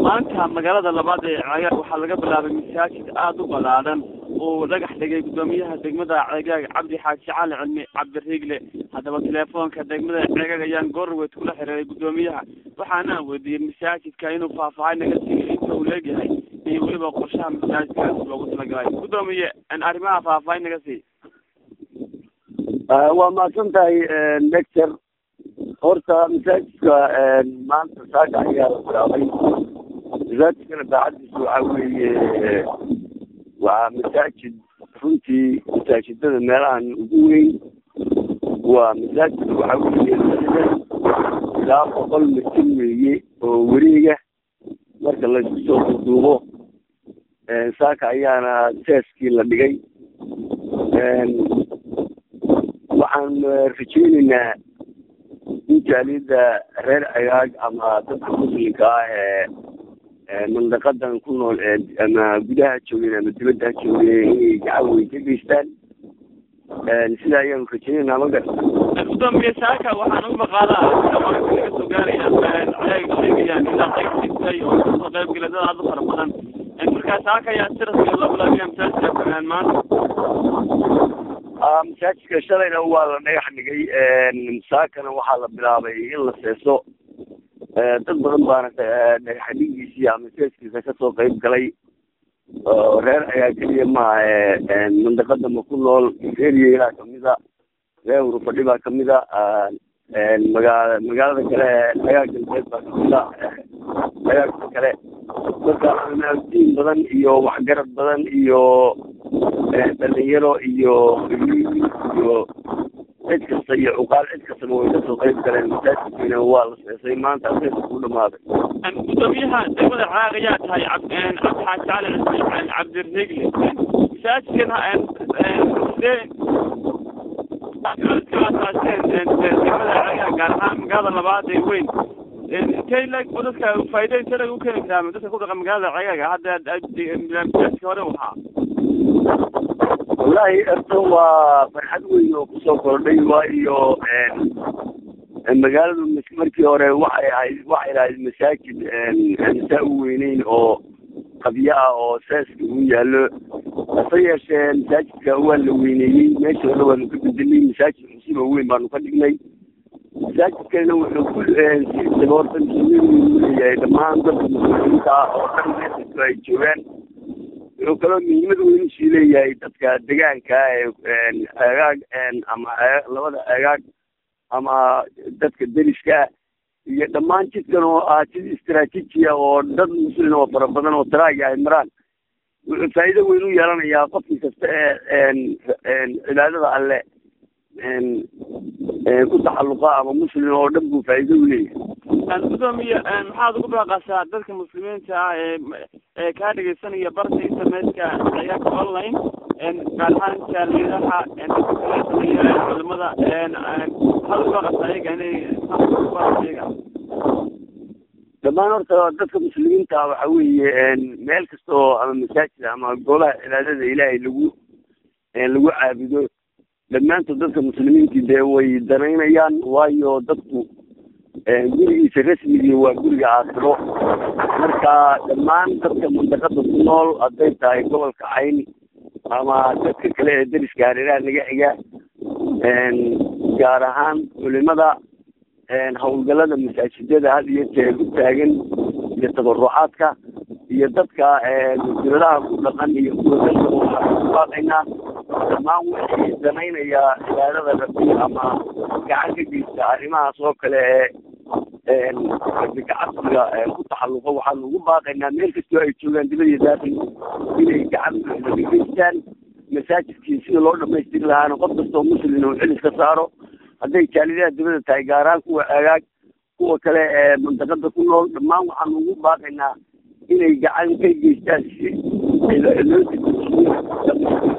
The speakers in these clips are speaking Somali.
maanta magaalada labaad ee ceegaag waxaa laga bilaabay masaajid aada u ballaadan uu dhagax dhigay guddoomiyaha degmada ceegaag cabdi xaaji cali cilmi cabdiriigle haddaba teleefoonka degmada ceegaag ayaan goorweyd kula xiriiray guddoomiyaha waxaana weydiiyey masaajidka inuu faahfaahay naga siiyo inta uu leegyahay iyo weliba qorshaha masaajidkaas loogu talagalay guddoomiye arrimaha faahfaahay naga sii waa mahadsan tahay lector horta masaajidka maanta saaka ayaa la bilaabay masaajidkana daacadiisa waxaa weeye waa masaajid runtii masaajidada meelahan ugu weyn waa masaajid waxaa weeye ilaa boqol mitir weeye oo wareega marka laisku soo duuduubo saaka ayaana seeskii la dhigay waxaan rajeyneynaa in jaaliyadda reer agaag ama dadka muslimka ah ee mandaqadan ku nool ama gudaha joogeen ama dibadda ha joogeen inay gacan weyn ka geystaan sida ayaanu rajeyneynaa ma garta guddoomiye saaka waxaan u maqaalaa wararka naga soo gaaraya ceeg sheegayaan ilaa qayb dhigtay oo kasoo qayb gala dad aada u fara badan markaa saaka ayaa si rasmiga loo bilaabiya masaajidka maanta masaajidka shalayna waa la dhagax dhigay saakana waxaa la bilaabay in la seeso dad badan baana dhagax dhigiisii ama seeskiisa kasoo qayb galay oo reer ayaa keliya maaha mandaqada ma ku nool reer yeelaa kamida reer urufadhi baa kamida magaa magaalada kale agaa galbeed baa kamida agaagka kale marka diin badan iyo waxgarad badan iyo dhalinyaro iyo iyo cid kasta iyo cuqaal cid kastaba way kasoo qayb galeen masaajidkiina waa la seesay maanta aseesa ku dhamaaday guddoomiyaha degmada caaq ayaa tahay cabdi xaaji cali cabdiriigle masaajidkan sidee degmada caaq gaar ahaan magaalada labaad ee weyn intay lag dadka faa'iido intay lag u keeni karaa dadka ku dhaqa magaalada ceegaaga hadda masaajidka hore waxaa wallahi erto waa farxad weyn oo kusoo kordhay waayo magaaladu markii hore waxay ahayd waxay lahayd masaajid saa u weyneyn oo qabyo ah oo seeska uu yaallo hase yeeshee masaajidka waa la weyneeyey meesha hore waanu ka bedelnay masaajid cusub oo weyn baanu ka dhignay masaajidkana wuxuu ku siisaba horta muslimiin uu leeyahay dhammaan dadka muslimiinta ah oo dhan meesha ay joogaan wuxuu kaloo muhiimad weyn usii leeyahay dadka degaanka ee agaag ama labada agaag ama dadka deriska iyo dhammaan jidkan oo ah jid istraatiijiya oo dad muslim oo fara badan oo taraaga ay maraan wuxuu faa'iido weyn u yeelanayaa qofkii kasta ee cibaadada alle ku taxalluqa ama muslim oo dhan buu faa'iido u leeyahay guddoomiye maxaad ugu baaqasaa dadka muslimiinta ah ee ee kaa dhegeysanaya barta internetka ciyaarka online gaar ahaan jaaliyadaha culimada maxaad ugu baaqasaa ayaga inay ayaga dhammaan horta dadka muslimiinta ah waxa weeye meel kasta oo ama masaajid ama golaha cibaadada ilaahay lagu lagu caabudo dhammaantood dadka muslimiintii dee way danaynayaan waayo dadku gurigiisa rasmigii waa guriga aakhiro marka dhammaan dadka mandaqada ku nool hadday tahay gobolka cayn ama dadka kale ee deriska hareeraha naga xiga gaar ahaan culimada hawlgalada masaajidada had iyo jeer u taagan iyo tabarucaadka iyo dadka dowladaha ku dhaqan iyo kuwadalka waxaan ku baaqaynaa dhammaan wixii danaynayaa cibaadada rabbi ama gacan ka geysta arrimahaas oo kale ee gacabsiga ku taxalluqa waxaanu ugu baaqaynaa meel kastoo ay joogaan dibad iyo daakil inay gacan buuxda ka geystaan masaajidkii sida loo dhamaystiri lahaana qof kastoo muslim uu xilis ka saaro hadday jaaliyadaha dibada tahay gaaraan kuwa agaag kuwa kale ee mandaqada ku nool dhammaan waxaanu ugu baaqaynaa inay gacan ka geystaan si loo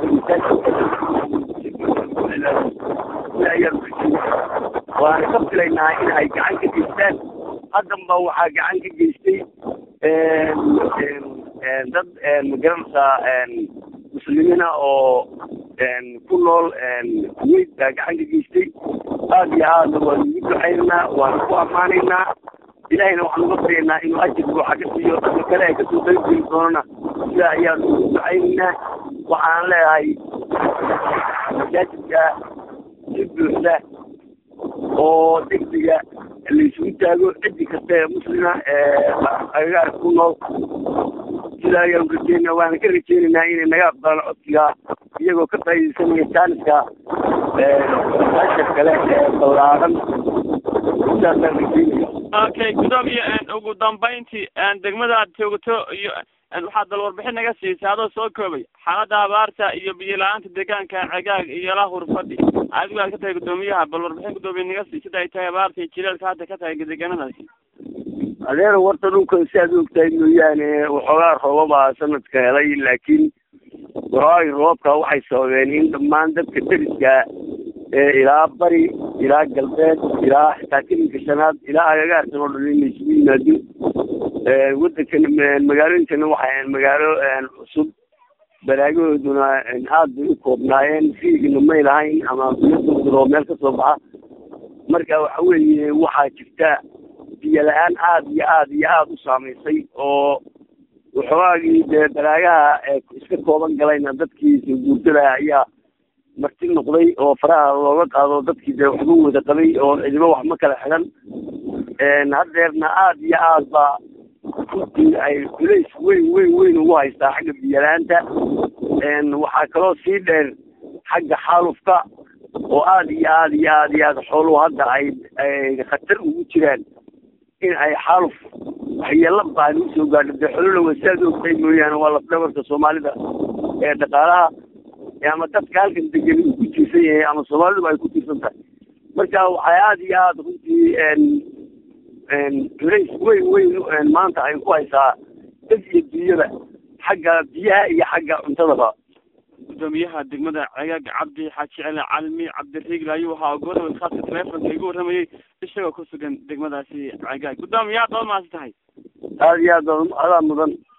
waana ka filaynaa in ay gacan ka geystaan haddanba waxaa gacan ka geystay dad magaranaysaa muslimiina oo ku nool kuwait baa gacan ka geystay aada iyo aadna waanu ugu ducaynaynaa waanu ku ammaanaynaa ilahayna waxaan uga baryaynaa inuu ajir buuxa ka siiyo dadka kale ay kasoo qaybgeli doonana sidaa ayaan ugu ducaynaynaa waxaan leeyahay masaajidka si buuxda oo degdega laysugu taago cidi kasta ee muslima ee agagaarka ku nool sidaa ayaan rajeynaa waana ka rajeynaynaa inay naga aqbalaan codsiga iyagoo ka faaidaysanaya jaaniska masaajidka kale ee ballaaran sidaasaan rajeynaya okay gudoomiye ugu dambeyntii degmada aad joogto iyo waxaad dal warbixin naga siisay adoo soo koobay xaalada abaarta iyo biyo la-aanta deegaanka cegaag iyo la hurfadhi adigu aad ka tahay gudoomiyaha bal warbixin gudoomiye naga sii sida ay tahay abaarta iyo jileelka hadda ka tahay deegaanadaasi adeer warta dhulkan si aad ogtahay mooyaane waxoogaa roobabaa sanadka helay laakiin waxoogay roobka waxay sababeen in dhammaan dadka deriska ee ilaa bari ilaa galbeed ilaa xitaa kelinka shanaad ilaa agagaarkan oo dhan inay isugu yimaado waddankan magaalooyinkana waxay ahayn magaalo cusub baraagahooduna aad bay u koobnaayeen fiigina may lahayn ama biyooo meel kasoo baxa marka waxa weeye waxaa jirta biyo la-aan aada iyo aada iyo aada u saamaysay oo waxoogaagii dee baraagaha iska kooban galayna dadkii soo guurtada ayaa marti noqday oo faraha looga qaado dadkii dee waxba wada qabay oo cidibo wax ma kala xidhan haddeerna aada iyo aad ba runtii ay culays weyn weyn weyn ugu haystaa xagga biyo-la-aanta waxaa kaloo sii dheer xagga xaalufka oo aada iyo aada iyo aada iyo aada xooluhu hadda ay ay khatar ugu jiraan in ay xaaluf waxyeelo baan usoo gaadho dee xolula wasaad ogtahay mooyaane waa lafdhabarka soomaalida ee dhaqaalaha ama dadka halkan degan uu ku tiirsan yahay ama soomaaliduba ay ku tiirsan tahay marka waxay aada iyo aada runtii culays weyn weyn maanta ay ku haysaa dad iyo dunyada xagga biyaha iyo xagga cuntadaba gudoomiyaha degmada cegaag cabdi xaaji cele calmi cabdiriigl ayuu ahaa godoba khaaska telefonka igu warramayey isagoo ku sugan degmadaasi cegaag gudoomiye aad baad mahadsan tahay aada iyo aad adaa mudan